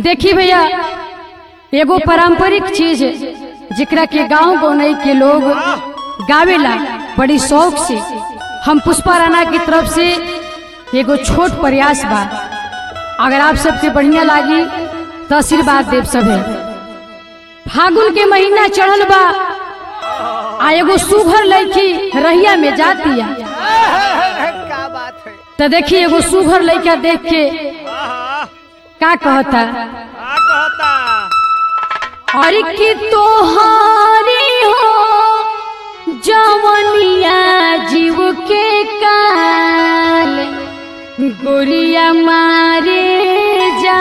देखी भैया एगो पारंपरिक चीज जेकरा के गांव गौनई के लोग गावेला बड़ी शौक से हम पुष्पा राणा की तरफ से एगो छोट प्रयास बा अगर आप सबके बढ़िया लागी तो आशीर्वाद देव सभे फागुन के महीना चढ़ल बा आ एगो सुघर लड़की रहिया में जातिया क्या बात है तो देखी एगो सुघर लड़का देख के आहा, का कहता का कहता और की तोहारी हो जवनिया जीव के काल गोरिया मारे जा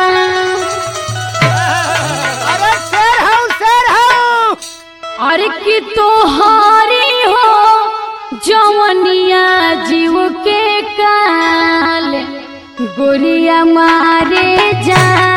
अरे शेर हूँ शेर हूँ और की तोहारी हो जवनिया जीव के काल गोरिया मारे जा